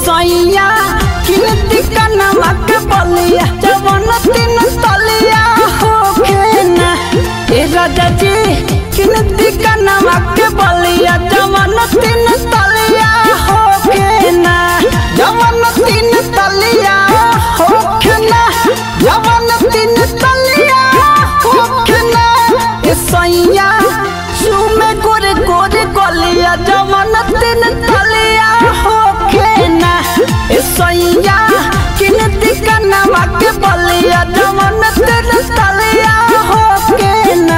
सैया कीर्ति कनमा के बलिया जवन तीन तलिया होखे ना ए राजा जी कीर्ति कनमा के बलिया जवन तीन तलिया होखे ना जवन तीन तलिया होखे ना जवन तीन तलिया होखे ना ए सैया सुमे गोरे गोरे गलिया जवन तीन तलिया होखे ना ए सैया कीर्ति कनमा के बलिया जवन तीन तलिया होखे ना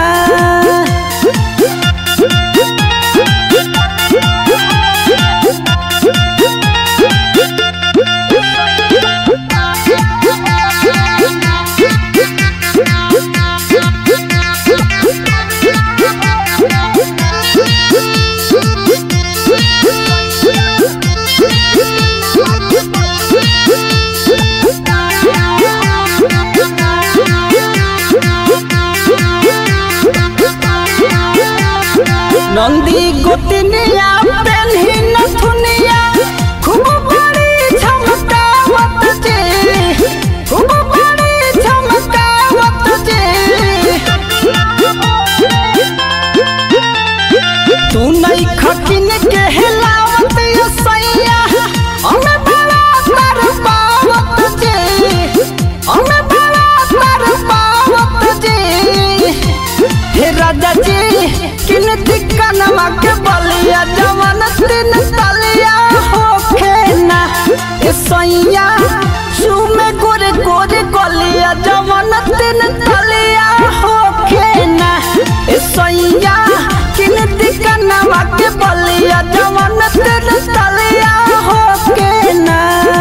नंदी गोतनिया पेन्ही नथुनिया खूब बड़ी झमकावत जे खूब बड़ी झमकावत जे तू नहीं खकिन के हिलावत ये सैया हमें बड़ा तर पावत जे हमें बड़ा तर पावत जे हे राजा जी किन दिक्कनमा के बलिया जवन तीन तलिया होखे ना ए सैया सुमे गोरे गोरे गलिया जवन तीन तलिया होखे ना ए सैया किन दिक्कनमा के बलिया जवन तीन तलिया होखे ना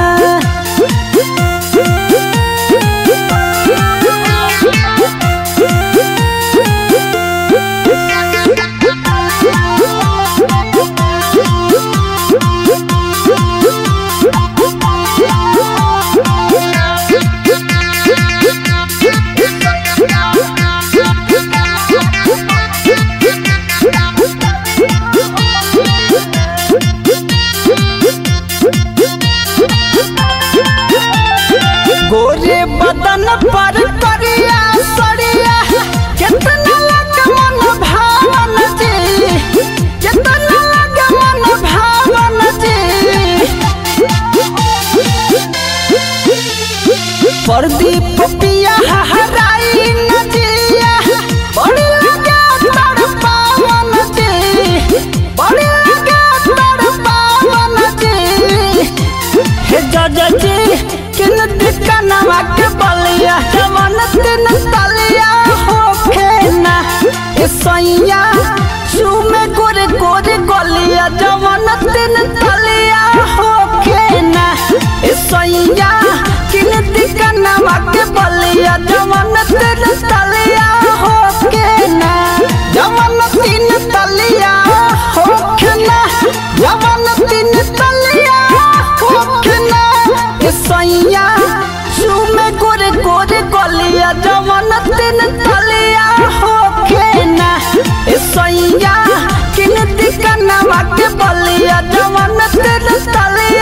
गोरे बदन पर करिया सड़िया कितना लग मन भावन जी कितना लग मन भावन जी प्रदीप पिया हराई नजिया बड़ी लगा तर पावन जी बड़ी लगा तर पावन जी हे जज जी किन दिकनवा के बलिया जवन तीन तलिया होखे ना ए सैया सुमे गोरे गोरे गलिया जवन तीन तलिया होखे ना ए सैया किन दिकनवा के बलिया जवन तीन तलिया होखे ना जवन तीन तलिया होखे ना जवन तीन तलिया होखे ना ए सैया सुमे गोरे गोरे गलिया जवन तीन तलिया होखे ना ए सैया किन दिकनवा के बलिया जवन तीन तलिया